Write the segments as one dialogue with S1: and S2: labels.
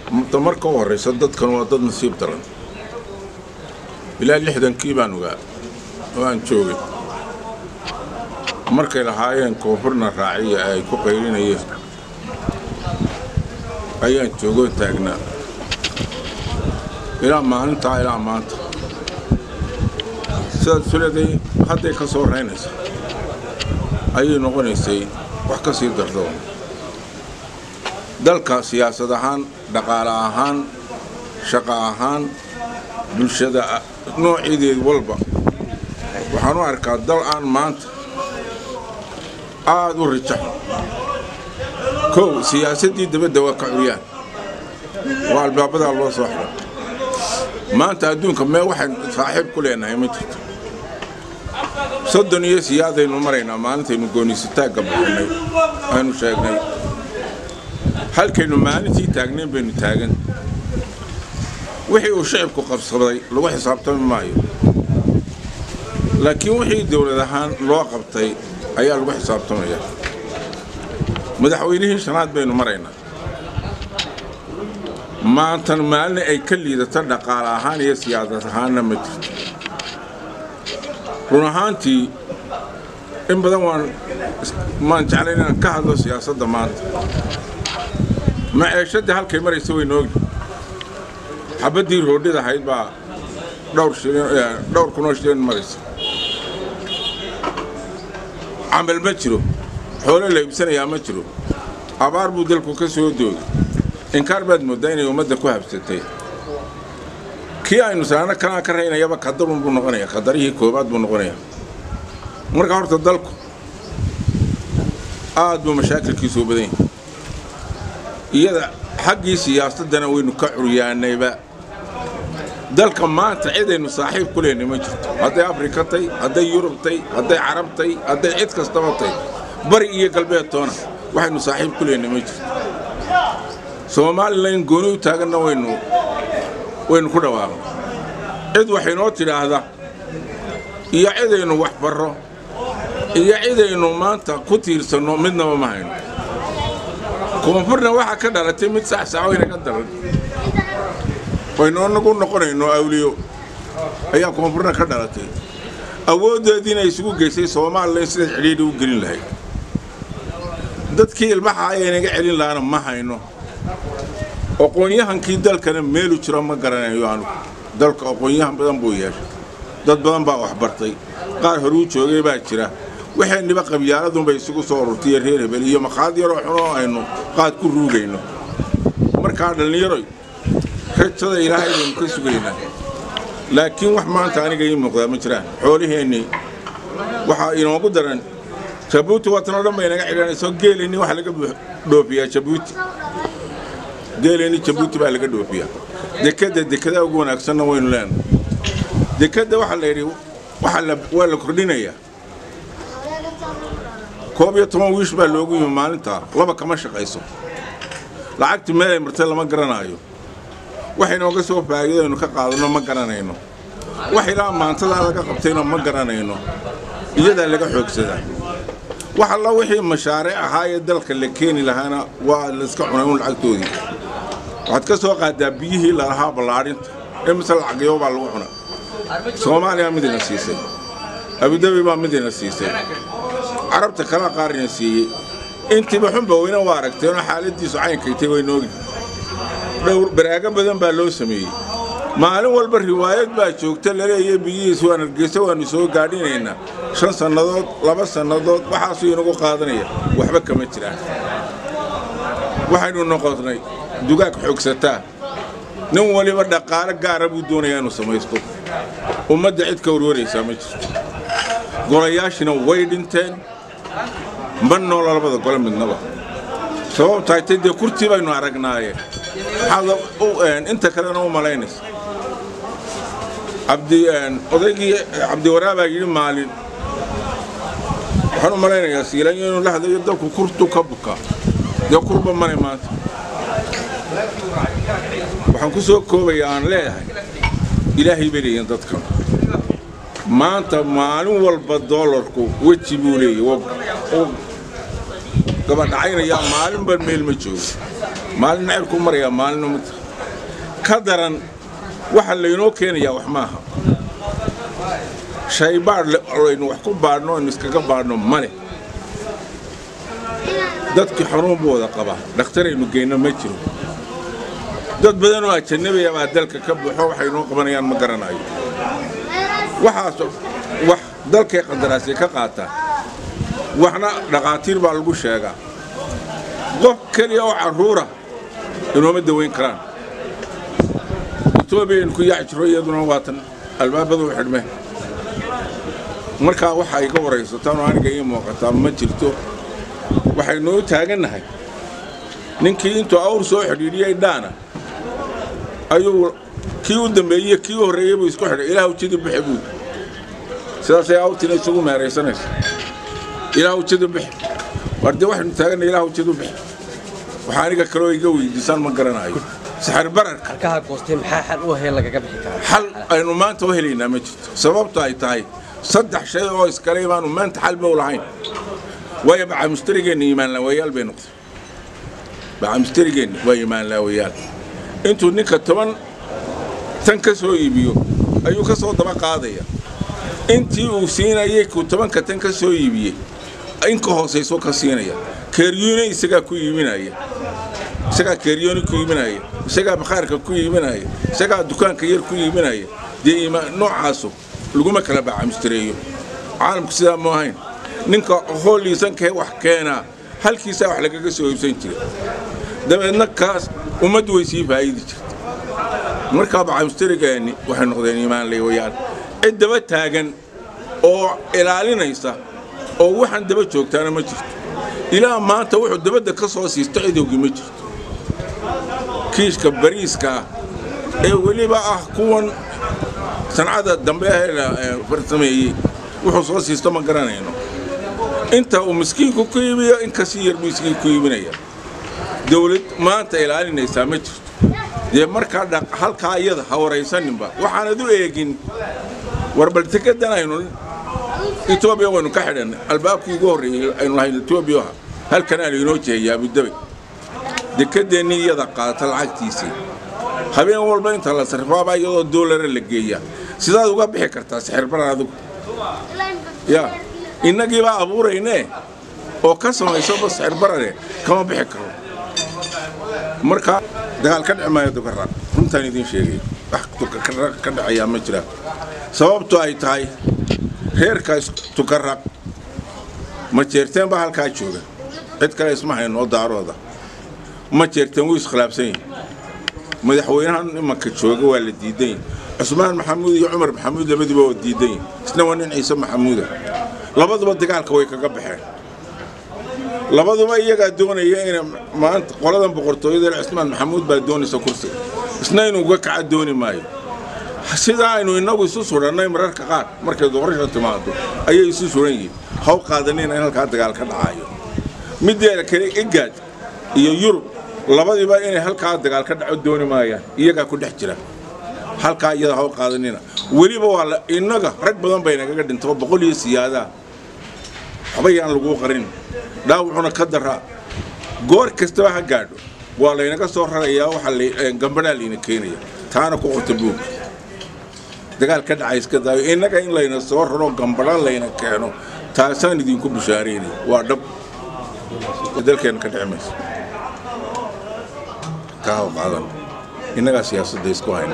S1: marka u horraysa dadkan waa dad nasiib daran ilaa lixdankii baan ogaa oo aan joogay markay lahaayeen koonfurna raaciya ay ku qaylinayeen ayaan joogoon taagnaa ilaa maalintaa ilaa maanta sidaad suleeday hadday ka soo raynaysa ayay noqonaysay wax ka sii dardo dalka siyaasad ahaan dhaqaale ahaan shaqo ahaan bulshada noocideed walba waxaan u arkaa dal aan maanta aada u rijaxo kow siyaasaddii dabadda waa ka curyaan waa albaabadaa loo soo xiro maanta adduunka mee waxaan saaxiib ku leenahay ma jirto soddon iyo siyaadaynu maraynaa maalintaynu gooniisataagga baxinay aynu sheegnay halkaynu maalintii taagnayn baynu taagan wixii uu shicibku qabsaday lagu xisaabtami maayo laakiin wixii dowlad ahaan loo qabtay ayaa lagu xisaabtamaya madaxweynihii shanaad baynu maraynaa maantan maalin ay ka liidato dhaqaale ahaan iyo siyaasad ahaanna ma jirto run ahaantii in badan waan maan jeclay inaan ka hadlo siyaasadda maanta maceeshadii halkay maraysa waynu ogni xabaddii roodhid ahayd baa dhowr dhowr kunoo shilin maraysa camal ma jiro xoolo la iibsanayaa ma jiro abaar buu dalku ka soo doogay inkaar baad mooddaa inay ummadda ku habsatay kii aynu saano kanaa ka raynayaba kadarun buu noqonayaa kadarihii koobaad buu noqonayaa marka horta dalku aad buu mashaakilkiisu u badan yahay iyada xaggii siyaasaddana waynu ka curyaanayba dalka maanta cidaynu saaxiib ku leenay ma jirto hadday afrika tay hadday yurub tay hadday carab tay hadday cid kastaba tay bari iyo galbeed toona waxaynu saaxiib ku leenay ma jirto somalilan gooni u taaganna waynu waynu ku dhawaaqnay cid waxaynoo tidhaahda iyo cidaynu wax barro iyo cidaynu maanta ku tiirsanno midnaba ma hayno koonfurna waxaa ka dhalatay mid saxsaxo inaga daran waynu anagu noqonayno awliyo ayaa koonfurna ka dhalatay awooddeediina isugu geysay somalilan siday cidhiidhi u gelin lahayd dadkii ilmaha ayaynaga celin lahaana ma hayno aqoon-yahankii dalkana meelu jiro ma garanayo anugu dalka aqoon-yahan badan buu yeeshay dad badan baa waxbartay qaar horuu joogay baa jira waxayniba qabyaaladunbay isugu soo ururtaiyo reer hebel iyo maqaad yaroo xunoo aynu qaad ku ruugayno markaa dhallinyaroy rajada ilaahay baynu ka sugaynaa laakiin wax maanta aniga ii muuqdaa ma jiraan xoolaheennii waxaa inoogu daran jabuuti watanoo dhan bay naga xidhanayso geeleenni waxa laga dhoofiyaa jabuuti geeleenni jabuuti baa laga dhoofiyaa dekadda dekada ugu wanaagsanna waynu leenahay dekadda waxaa la yidhi waa la kordhinayaa koob iyo toban wiish baa loogu yimi maalintaa laba kama shaqayso lacagtii meelay martay lama garanaayo waxaynooga soo faa'iidaynu ka qaadanno ma garanayno wax ilaa maantadaa laga qabtayna ma garanayno iyadaa laga xoogsadaa wax alla wixii mashaariic ahaa ee dalka la keeni lahaana waa layska cunay un lacagtoodii waxaad ka soo qaadaa biyihii lalahaa ballaadhinta ee mise lacagyo baa lagu cuna soomaaliya midina siisay abudabi baa midina siisay carabta kala qaarina siiyey intiiba xunba weyne waa aragteenoo xaaladdiisu caynkaytay waynoogi dhowr baraago badan baa loo sameeyey maalin walba riwaayad baa joogta laleeya biyihiis waan hargeysa waannu soo gaadhinaynaa shan sannadood laba sannadood waxaasuu inagu qaadanaya waxba kama jiraan waxaynu noqonnay dugaag xoogsataa nin waliba dhaqaale gaara buu doonayaa inuu samaysto ummadda cid ka warwaraysaa ma jirto golayaashina way dhinteen ma noola labada gole midnaba sababtahay tay dee kurtii baynu aragnaaye maxaad inta kalena u malaynaysa abdi odaygii cabdiwaraabaa yidhi maalin waxaan u malaynayaa siilanyo inuu la hadlayo dalku kurtu ka buka dee kurba male maanta waxaan ku soo koobayaa aan leeyahay ilaahay bay leeyihin dadkan maanta maalin walba doolarku weji buu leeyahy gabadhacaynayaa maalinba meel ma joogo maalin cirku marayaa maalina mid ka daran waxa laynoo keenayaa wax maaha shay baadh aynu wax ku baadhno aynu iskaga baadhno male dadkii xanuun buu wada qabaa dhakhtaraynu geyno ma jiro dad badan oo ajanabiya baa dalka ka buuxo waxay noo qabanayaan ma garanayo waxaas wax dalkay qandaraasay ka qaataan waxna dhaqaatiir baa lagu sheegaa qof keliya oo carruura inooma dawayn karaan etoobiyan ku yaaci jiro iyaduna waatan albaabadu xidhmeen markaa waxa ay ka waraysataan oo aniga ii muuqataa ma jirto waxaynu u taagannahay ninkii intuu awr soo xidhiidhiyey dhaana ayuu kii u dambeeyey kii u horreeyey buu isku xidhay ilaah ujidi bixi buu sidaasay awrtiina isugu meeraysanaysa ilaah ujidi bixi war dee waxaynu taaganna ilaah ujidi bixi waxaa aniga kaloo iga weydiisaan ma garanayo saxir bararka
S2: halkaha goostay maxaa xal u ahayn lagaga bixi karaa
S1: xal aynu maanta u helaynaa ma jirto sababto ay tahay saddex shay oo iskale baanu maanta xal mow lahayn waayo bacamustarigeenna iimaanlaawayaal bay noqday bacamustarigeenna waa iimaanlaawayaal intuu ninka toban tan ka soo iibiyo ayuu ka soo daba qaadaya intii uu siinayay kuu tobanka tan ka soo iibiyey in ka hoosaysoo ka siinaya keeryuune isagaa ku iibinaya isagaa keeryooni ku iibinaya isagaa bakhaarka ku iibinaya isagaa dukaanka yar ku iibinaya dee noocaasu laguma kala bacamustareeyo caalamku sidaa mu ahayn ninka hoolliisankee wax keenaa halkiisaa wax lagaga soo iibsan jira dabeedna kaas ummaddu way sii faa'idi jirta markaa bacamustarigeenni waxay noqdeen iimaanleewayaal cid daba taagan oo ilaalinaysa oo waxaan daba joogtaana ma jirto ilaa maanta wuxuu dabadda ka soo siisto cidowgii ma jirto kiishka bariiska ah ee weliba ah kuwan sancada dambe ahee farsameeyey wuxuu soo siisto ma garanayno inta uu miskiinku ku iibiyo in kasii yar miskiin ku iibinaya dawlad maanta ilaalinaysaa ma jirto dee markaa halkaa iyada ha waraysaninba waxaanad u eegin warbaltekadan aynu etoobiya waynu ka xidhannay albaabkii ugu horreeyey aynu lahayn etoobiya halkanaa laynoo jeeyaa abudabi dekedeennii iyada qaata lacagtiisii habeen walba inta la sarfaabaa iyadoo doolara la geeyaa sidaad uga bixi kartaa sixirbaran adigu ya innagiibaa abuuraynee oo ka samaysoba sixirbarane kama bixi karo markaa dagaal ka dhici maayo dukaraq runtaan idiin sheegay wax ka dhacayaa ma jiraan sababto ay tahay reerkaas tukaraq ma jeerteen baa halkaa jooga cid kale isma hayno oo daarooda ma jeerteen wuu iskhilaafsan yahi madaxweynahan imanka jooga waa la diidan yahi cusmaan maxamuud iyo cumar maxamuud labadiiba waa diidan yahi isna waa nin ciise maxamuuda labaduba dagaalka way kaga baxeen labaduba iyagaa doonaya ina maanta qoladan boqortooyada cismaan maxamuud baa doonaysa kursiga isna inuu uga kaca dooni maayo sidaa aynu innagu isu surannay mararka qaar markay doorasha timaado ayay isu suran yihiin haw qaadanina in halkaa dagaal ka dhacaayo mideeda kale igaad iyo yurub labadiiba inay halkaa dagaal ka dhaco dooni maayaan iyagaa ku dhex jira halkaa iyada haw qaadanina weliba waa innaga rag badan bay nagaga dhintoo boqol iyo siyaadaa waxba yaan laguu qarin dhaawucuna ka daraa goor kastaba ha gaadho waa laynaga soo rarayaa waxaa gambadhaa layna keenaya taana ku qorta buug dagaal ka dhacay iska daayo innaga in layna soo raro gambadha layna keeno taasaan idinku bushaaraynaya waa dhab dalkeenna ka dhici mayso ka haw qaadan innagaa siyaasadda isku hayna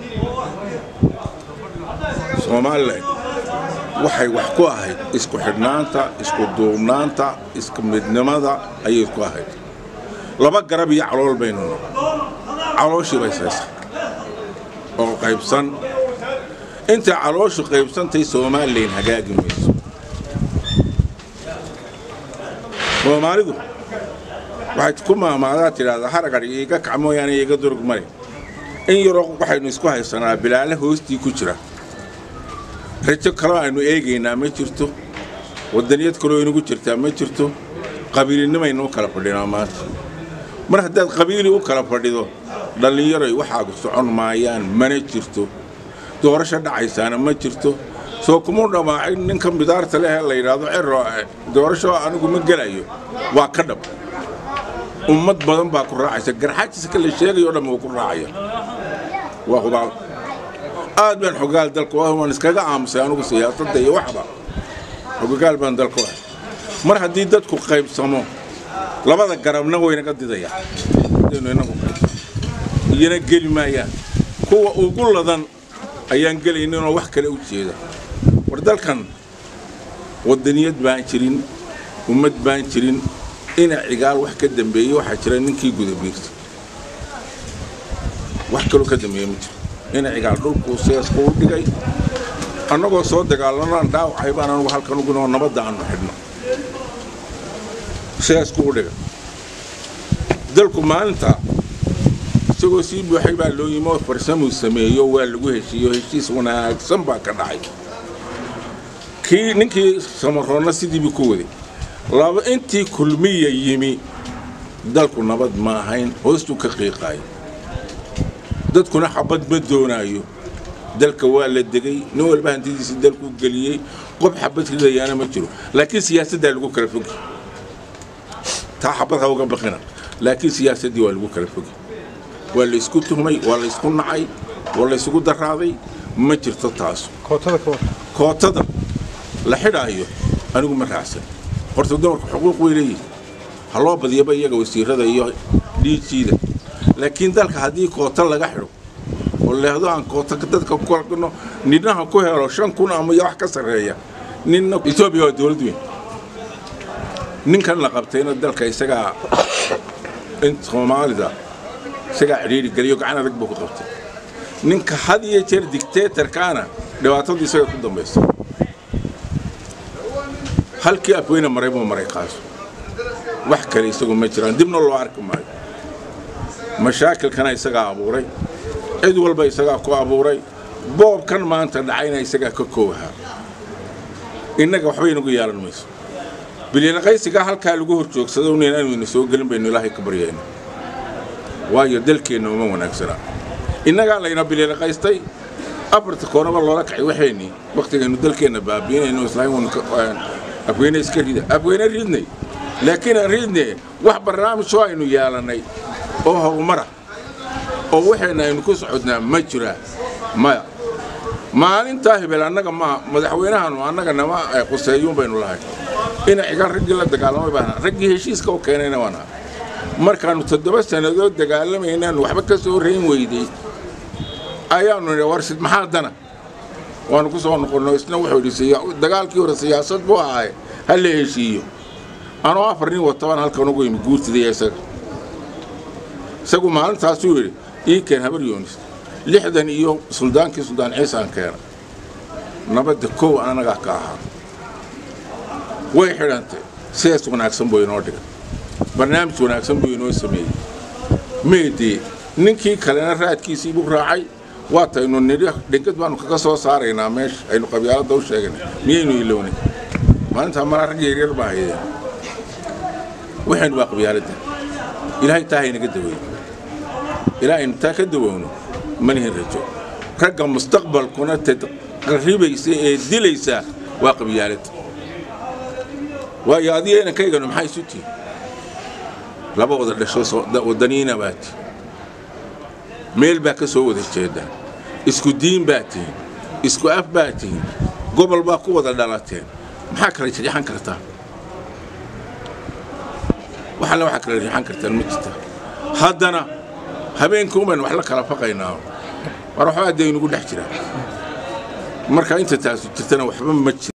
S1: somalilan waxay wax ku ahayd isku xidhnaanta isku duubnaanta isku midnimada ayay isku ahayd laba garab iyo calool baynu calooshii bay saysay oo qaybsan intay calooshu qaybsantay somalilan hagaagi mayso soomaalidu waxay ku maamaadaa tidhaahdaa haragadh iiga kac mooyaane iiga durug mari in yaroo waxaynu isku haysanaa bilaale hoostii ku jira rajo kaloo aynu eegaynaa ma jirto wadaniyad kaloo inagu jirtaa ma jirto qabiilinimaynu u kala fadhinaa maanta mar haddaad qabiili u kala fadhido dhallinyaroy waxaagu socon maayaan mana jirto doorasho dhacaysaana ma jirto soo kuma dhammaacin ninka midaarta leh ee la yidhaahdo cero doorasho anigu ma gelayo waa ka dhab ummad badan baa ku raacaysa garxaajiska la sheegayo o dhan wuu ku raacaya waa hubaal aad baan xogaal dalku ah waan iskaga aamusay anugu siyaasadda iyo waxba xogogaal baan dalku ah mar haddii dadku qaybsamo labada garabna waynaga didaya hadaynu inagu qaybsamo iyana geli maayaan kuwa ugu ladan ayaan gelayninoo wax kale u jeeda war dalkan waddaniyad baan jirin ummad baan jirin ina cigaal wax ka dambeeyey waxaa jira ninkii gudabiirta wax kaloo ka dambeeye ma jiro ina cigaal dhulkuu seesku u dhigay annagoo soo dagaalanaan dhaawacay baan anugu halkan ugunoo nabadda aanu xidhno seesku u dhigay dalku maalinta isagoo sii buuxay baa loo yimi oo farsamuu sameeyo waa lagu heshiiyo heshiis wanaagsan baa ka dhacay kii ninkii samaroonna sidiibuu ku waday laba intii kulmiya yimi dalku nabad ma ahayn hoostuu ka qiiqaayo dadkuna xabad ma doonaayo dalka waa la degay nin walba hantidiisii dalkuu geliyey qof xabad ridayaana ma jiro laakiin siyaasaddaa lagu kala fogi taa xabad ha uga baqina laakiin siyaasaddii waa lagu kala fogi waa la isku tuhmay waa la isku nacay waa la isugu daraaday ma jirto taasu kootada la xidhaayo anigu ma raacsan horta dumarku xuquuq way leeyihin ha loo badiyaba iyaga wasiirada iyo dhiijiida laakiin dalka haddii koota laga xidho oo leehdo aan koota dadka kuno ninaha ku helo shan kun ama iyo wax ka sarreeya ninna etoobiya waa dowlad weyn ninkan la qabtayna dalka isagaa in soomaalida isagaa cidhiiri geliyo gacan adag buu ku qabtay ninka had iyo jeer dictatorkaana dhibaatadu isaga ku dambaysa halkii afweyne maray buu maray qaaso wax kale isagu ma jiraan dibna loo arki maayo mashaakilkana isagaa abuuray cid walba isagaa ku abuuray boobkan maanta dhacayna isagaa ka koowahaa innaga waxba inagu yeelan mayso bilyaqaysigaa halkaa lagu hor joogsado inaanayna soo gelin baynu ilaahay ka baryayna waayo dalkeenna uma wanaagsana innagaa layna bilyaqaystay afarta koonaba loola kacay waxaynii wakhtigaynu dalkeenna baabiinayno islaam afweyne iska rida afweyne ridnay laakiin aan ridne wax barnaamijoo aynu yeelannay oo horumara oo waxayna aynu ku socodnaa ma jiraa maya maalintaa hebel annaga maa madaxweynahanu annaga nama quseeyuun baynu lahay ina cigaan raggii la dagaalamay baan raggii heshiiska u keenayna waan ahay markaannu toddoba sannadood dagaalamaynaanu waxba ka soo rayn weyday ayaannu nidhi warsid maxaa dana waanu ku soo noqonno isna wuxuu yidhi dagaalkii hore siyaasad buu ahay ha la heshiiyo anoo afar nin watabaan halkan ugu yimi guurtidaya isaga isagu maalintaasuu yidhi ii keen habar yoonis lixdan iyo suldaankii suldaan ciisaan keena nabadda kow anagaa ka ahaa way xidhantay sidaas wanaagsan buu inoo dhigay barnaamij wanaagsan buu inoo sameeyey meedee ninkii kalena raadkiisii buu raacay waataynu nidhi dhingad baanu kaga soo saaraynaa meesha aynu qabyaaladda u sheeganay miyaynu ilownay maalintaa malaa rag yaryar baa haydeen waxaynu waa qabyaaladda ilaahay taa haynaga daweyn ilaa aynu taa ka dawowno manihin rajo ragga mustaqbalkuna taqribaysa ee dilaysaa waa qabyaaladda waayo adiga inankayganu maxay isu tihin laba wada dhasho waddaniina baa tihin meel baa ka soo wada jeedaan isku diin baa tihin isku af baa tihin gobol baa ku wada dhalateen maxaa kala riixan kartaa wax alle waxaa kala riixan kartaan ma jirta haddana habeenkii umaynu wax la kala faqaynaa war waxbaa dee inugu dhex jiraa marka inta taasu jirtana waxba ma jiro